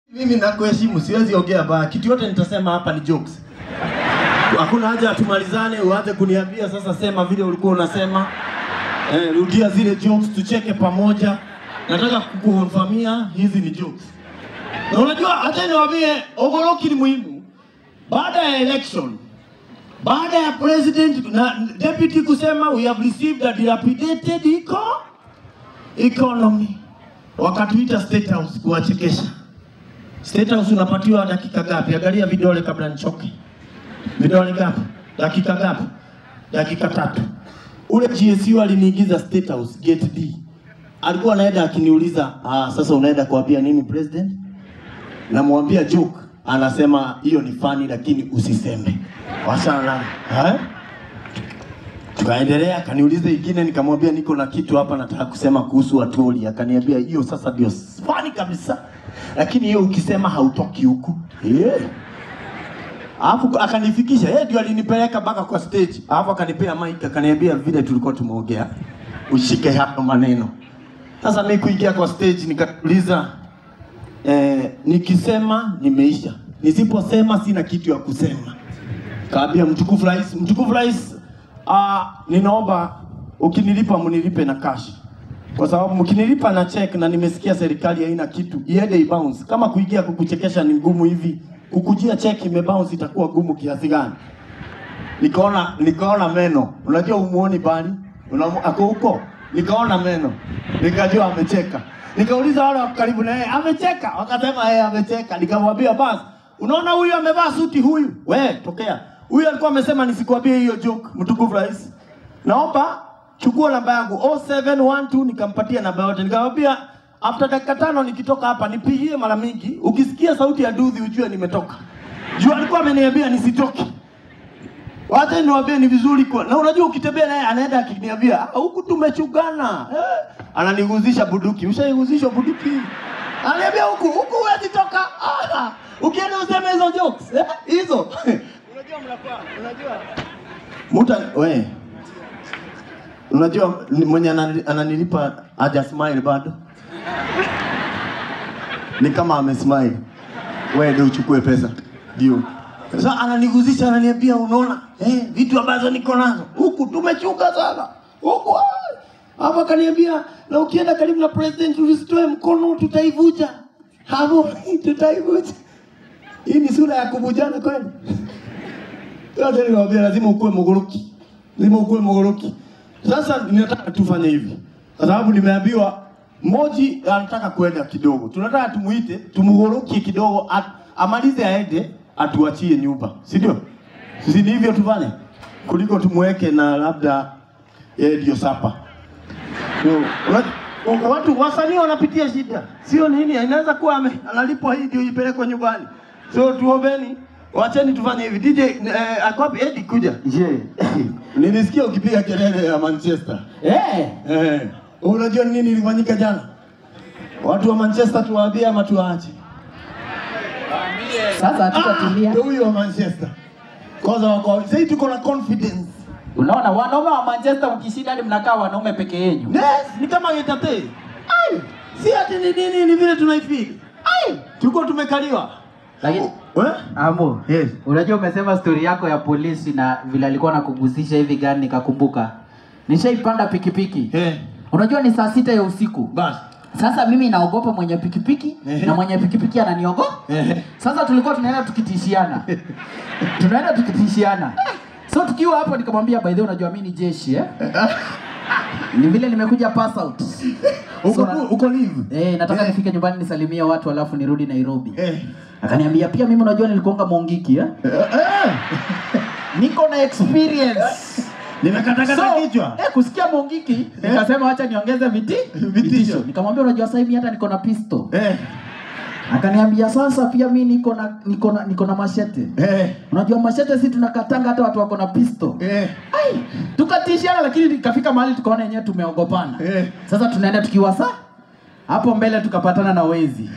Mimi nakuheshimu, siwezi ongea baya. Kitu yote nitasema hapa ni jokes. Hakuna haja tumalizane uanze kuniambia sasa sema vile ulikuwa unasema. Eh, rudia zile jokes tucheke pamoja. Nataka kukukonfamia hizi ni jokes. Na unajua hata niwaambie ogoroki ni muhimu. Baada ya election, baada ya president na deputy kusema we have received a dilapidated eco economy, wakatuita state house kuwachekesha. State House unapatiwa dakika gapi? Angalia vidole kabla nichoke. Vidole gapi? Dakika gapi? Dakika tatu. Ule GSU aliniingiza State House gate D. Alikuwa anaenda akiniuliza, ah, sasa unaenda kuambia nini president? Namwambia joke, anasema hiyo ni funny lakini usiseme. Wachana nayo. Eh? Tukaendelea, akaniuliza ingine, nikamwambia niko na kitu hapa nataka kusema kuhusu Atoli. Akaniambia hiyo sasa ndio funny kabisa, lakini hiyo ukisema hautoki huku yeah. Alafu akanifikisha yeye, ndio alinipeleka mpaka kwa stage, alafu akanipea mic, akaniambia vile tulikuwa tumeongea, ushike hapo maneno. Sasa mimi kuingia kwa stage nikauliza, eh, nikisema nimeisha, nisiposema sina kitu ya kusema. Kaambia mtukufu rais, mtukufu rais, ah, ninaomba ukinilipa mnilipe na cash. Kwa sababu mkinilipa na check na nimesikia serikali haina kitu, iende ibounce. Kama kuingia kukuchekesha ni ngumu hivi, kukujia check imebounce itakuwa gumu kiasi gani? Nikaona nikaona meno. Unajua umuoni bali? Unamu, ako huko. Nikaona meno. Nikajua amecheka. Nikauliza wale wako karibu na yeye, amecheka? Wakasema yeye amecheka. Nikamwambia basi, unaona huyu amevaa suti huyu? We, tokea. Huyu alikuwa amesema nisikwambie hiyo joke, mtukufu rais. Naomba chukua namba yangu 0712 nikampatia namba yote. Nikamwambia after dakika tano nikitoka hapa nipigie mara mingi. Ukisikia sauti ya dudhi ujue nimetoka. Juu alikuwa ameniambia nisitoke. Wacha niwaambie ni vizuri kwa. Na unajua ukitembea naye anaenda akiniambia "Ah, huku tumechugana. Eh, ananiguzisha buduki. Ushaiguzishwa buduki? Ananiambia huku huku huwezi toka. Ah, ukienda useme hizo jokes. Eh, hizo. unajua mnafaa. Unajua. Muta we. Unajua ni- mwenye anani- ananilipa haja smile bado. Ni kama amesmile. Wewe ndio uchukue pesa. Ndio. Sasa ananiguzisha ananiambia unaona eh, vitu ambazo niko nazo huku tumechunga sana huku ah. hapa kaniambia na ukienda karibu na president usitoe mkono tutaivuja hapo tutaivuja hii ni sura ya kuvujana kweli sasa nikamwambia lazima ukuwe mogoroki lazima ukuwe mogoroki sasa ninataka tufanye hivi kwa sababu nimeambiwa Moji anataka kwenda kidogo, tunataka tumuite tumugorokie kidogo, at, amalize aende, atuachie nyumba, si ndio? Sisi ni hivyo tufanye, kuliko tumweke na labda yeye ndio sapa. So, unajua, watu wasanii wanapitia shida, sio nini, inaweza kuwa ame, analipwa hii ndio ipelekwe nyumbani. So tuombeni, wacheni tufanye hivi. DJ eh, ako wapi? Eddie kuja. Je. Nilisikia ukipiga kelele ya Manchester. Eh. Eh, unajua ni nini ilifanyika jana? Watu wa Manchester tuwaambie ama tuwaache? Sasa hatutatulia. Ndio huyo wa Manchester. Kwanza wako sasa tuko na confidence. Unaona wanaume wa Manchester mkishinda hadi mnakaa wanaume peke yenu. Yes, ni kama getate. Ai, si ati ni nini ni vile tunaifeel. Ai, tuko tumekaliwa. Lakini Eh? Amo, Yes. unajua umesema story yako ya polisi na vile alikuwa anakugusisha hivi gani nikakumbuka. Nishaipanda pikipiki. Eh, Unajua ni saa sita ya usiku. basi. Sasa mimi naogopa mwenye pikipiki Ehe. na mwenye pikipiki ananiogopa. Ehe. Sasa tulikuwa tunaenda tukitishiana. tunaenda tukitishiana. So tukiwa hapo nikamwambia by the way unajua mimi ni jeshi eh? ni vile nimekuja pass out. Uko So, na- uko live. Eh, nataka Eh. nifike nyumbani nisalimie watu alafu nirudi Nairobi. Eh. Akaniambia pia mimi unajua nilikuanga Mongiki eh? Eh, eh. Niko na experience. Nimekatakata So, kichwa. eh, kusikia Mongiki nikasema wacha niongeze viti Vitisho. Nikamwambia unajua sasa hivi hata niko na pistol. Eh. Akaniambia sasa pia mimi niko na niko na niko na machete. Eh. Unajua machete si tunakatanga hata watu wako na pistol. Eh. Ai, tukatishiana lakini ikafika mahali tukaona yenyewe tumeogopana. Eh. Sasa tunaenda tukiwa saa hapo mbele tukapatana na wezi.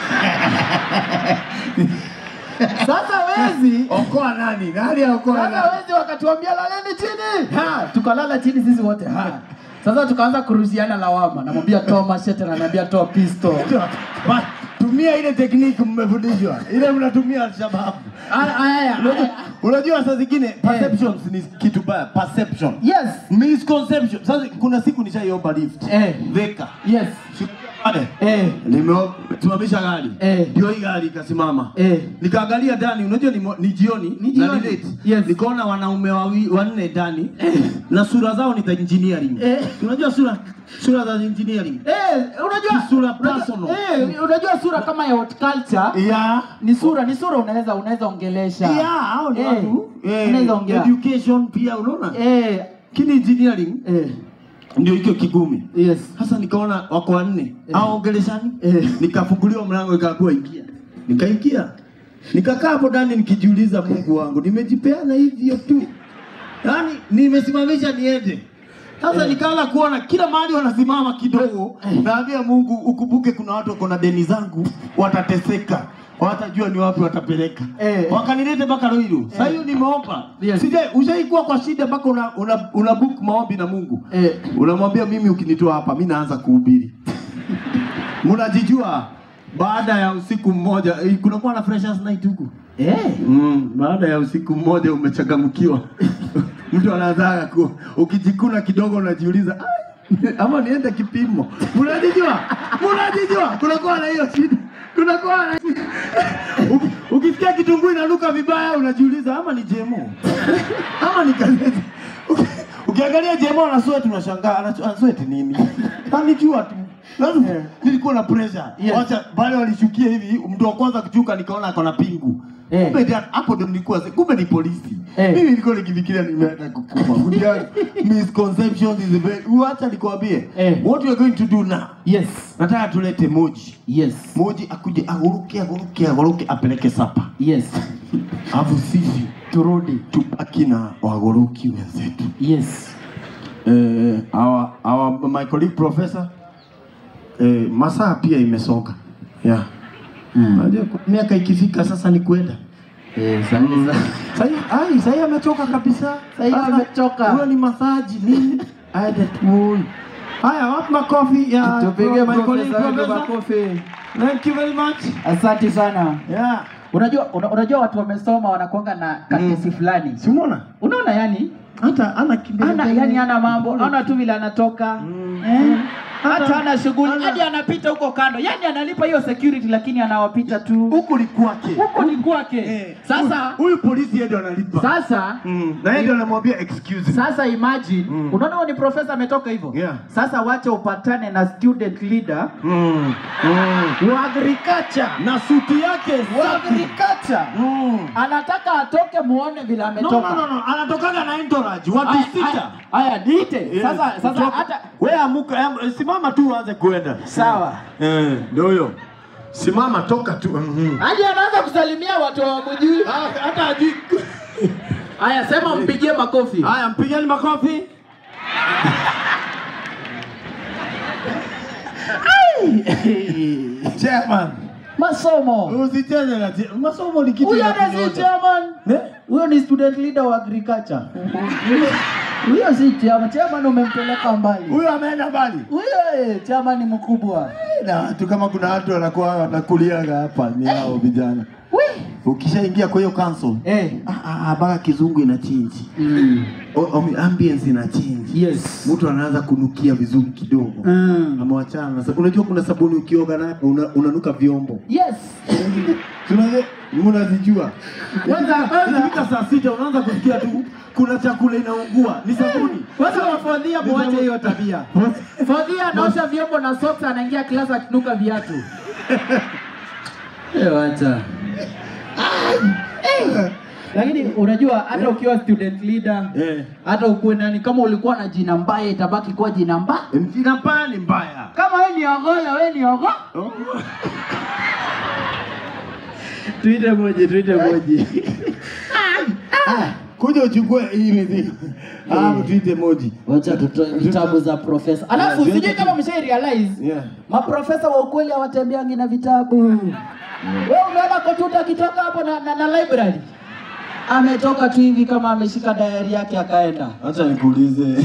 Sasa wezi Okoa nani? Nani aokoa sasa nani? wezi wakatuambia laleni chini. Ha, tukalala chini sisi wote. Ha. Sasa tukaanza kurushiana lawama. Namwambia toa machete na ananiambia toa pistol. Ba- tu- tumia ile technique mmefundishwa, ile mnatumia Alshababu. Haya. Unajua- Unajua saa zingine perceptions ni kitu baya, perception. Yes. Misconception. Sasa kuna siku nishaiomba lift. Eh. Veka. Yes. Siku pale. Eh. Nimesimamisha gari. Eh. Ndio hii gari ikasimama. Eh. Nikaangalia ndani, unajua ni, mo- ni jioni, Ni na jioni. late. Yes. Nikaona wanaume wawi- wanne ndani na sura zao ni za engineering. Eh. Unajua sura sura za engineering. Eh, unajua Sura unajua- personal. Eh, unajua sura kama ya horticulture Yeah. ni sura, ni sura unaweza unaweza ongelesha. Yeah, hao ni Eh, watu. Eh, unaweza ongea. education pia unaona? Eh, Kini engineering eh, ndio hicho kigumi. yes. Sasa nikaona wako wanne au ongeleshani, Eh. nikafunguliwa mlango ikakuwa ingia, nikaingia nikakaa hapo ndani nikijiuliza, Mungu wangu, nimejipeana hivyo tu, yaani nimesimamisha niende sasa nikaanza kuona kila mahali wanasimama kidogo, naambia Mungu ukumbuke, kuna watu wako na deni zangu, watateseka, watajua ni wapi watapeleka. Eh. Wakanilete mpaka Ruiru. Sasa hiyo nimeomba. Yes. Sija ushaikuwa kwa shida mpaka una, una, una book maombi na Mungu. Eh. Unamwambia mimi ukinitoa hapa mimi naanza kuhubiri. Mnajijua baada ya usiku mmoja eh, kunakuwa na freshers night huku. Eh. Mm, baada ya usiku mmoja umechangamkiwa. Mtu anaanza ku ukijikuna kidogo unajiuliza "Ai, ama niende kipimo. Mnajijua? Mnajijua? Kunakuwa na hiyo shida. Kunakuwa na Uki- Ukisikia kitunguu inanuka vibaya unajiuliza ama ni jemo. Ama ni gazeti. Uki- Ukiangalia jemo ana sweat unashangaa ana ana sweat nini? Anijua tu. Lazima nilikuwa na pressure. Yes. Wacha wale walishukia hivi mtu wa kwanza kuchuka nikaona ako na pingu. Eh. Kumbe ndio- hapo ndo nilikuwa kumbe ni polisi. Eh. Mimi nilikuwa nikifikiria nimeenda kukufa. Unajua misconceptions is very. Wacha nikwambie. Eh. What we are going to do now? Yes. Nataka tulete moji. Yes. Moji akuje aguruke aguruke aguruke apeleke sapa. Yes. Alafu sisi Turudi. tubaki na wagoroki wenzetu. Yes. Eh, our, our my colleague professor eh, masaa pia imesonga. Yeah. Mm. Unajua ku- miaka ikifika sasa ni kwenda. Eh, sasa Sasa ai sasa amechoka kabisa. Sasa Sasa, amechoka. Huyo ni masaji nini? Aende tu. Haya, wapi makofi ya tupige my colleague profesa wetu professor? makofi. Thank you very much. Asante sana. Yeah. Unajua una, unajua watu wamesoma wanakuanga na kakesi fulani. Si umeona? Unaona yani? Hata ana kimbele. Ana yani ana mambo, ana tu vile anatoka. Eh? Hata ana shughuli, Ana- hadi anapita huko kando. Yani analipa hiyo security lakini anawapita tu. huku ni kwake. Huko ni kwake. Eh, Sasa huyu- huyu polisi yeye ndio analipa. sasa Mm. Na yeye ndio anamwambia excuse me. Sasa imagine, Mm. unaona huyo ni profesa ametoka hivyo. Yeah. Sasa wacha upatane na student leader Mm. Mm. wa agriculture. Na suti yake Wa safi. agriculture. Mm. Anataka atoke muone vile No, ametoka. no, no, no. Anatokaga na entourage watu Haya, sita. haya, Haya, niite. Yes. Sasa sasa Kutoka- hata wewe amuka, am- simama tu uanze kuenda. Sawa. Eh, ndio huyo. Simama toka tu. Mhm. hadi anaanza kusalimia watu hawamjui. Ah, Hata hajui. Haya, sema mpigie makofi. Haya, mpigeni makofi. Chairman, Masomo. usicheze na ti- masomo ni kitu Huyo ya hata si kunyonya. chairman. Eh? Huyo ni student leader wa agriculture. Huyo si chairman. Chairman umempeleka mbali. Huyo ameenda mbali. Huyo eh, chairman ni mkubwa. Na watu kama kuna watu wanakuwa wanakuliaga hapa ni hao vijana. Wi. Ukishaingia kwa hiyo council, Eh. ah, ah, mpaka kizungu ina change. Mm. O- o- ambience ina change. Yes. Mtu anaanza kunukia vizuri kidogo. Mm. Amewachana na sabuni. Unajua kuna sabuni ukioga nayo una, unanuka vyombo. Yes. Tunaje mnazijua. Kwanza- kwanza- ikifika saa sita unaanza kusikia tu kuna chakula inaungua. Ni sabuni. Kwanza wafadhia muache hiyo tabia. Fadhia anaosha vyombo na socks anaingia klasi akinuka viatu. Eh, wacha. Lakini unajua hata ukiwa student leader Eh. hata ukuwe nani, kama ulikuwa na jina mbaya itabaki kuwa jina mbaya. Mjina mbaya ni mbaya. Kama wewe ni ogola, wewe ni ogo. Oh. Tuite moja, tuite moja. Kuja uchukue hii mizigo. Ah, tuite moji. Wacha tutoe vitabu za profesa. Alafu Yeah, sijui tuende- kama mshai realize Yeah. maprofesa wa ukweli hawatembeangi na vitabu. Wewe umeona Kotuta akitoka hapo na, na, na library ametoka tu hivi kama ameshika diary yake akaenda. Acha nikuulize.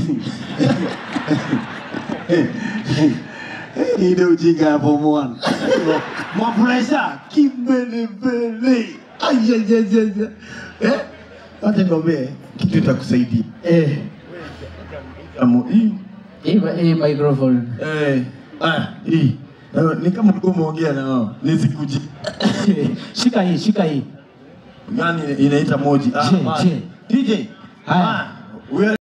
Ile ujinga ya form 1. Mapresha kimbelembele. Ayayayaya. Eh? Wacha niombe kitu itakusaidia. Eh, Amu hii. hii hii microphone. Eh. Ah, hii. Na- Ni kama ulikuwa umeongea na wao. Nisikuje. shika hii, shika hii. Gani inaita moji? Ah, Je, ah. je. DJ. Haya. Ah, we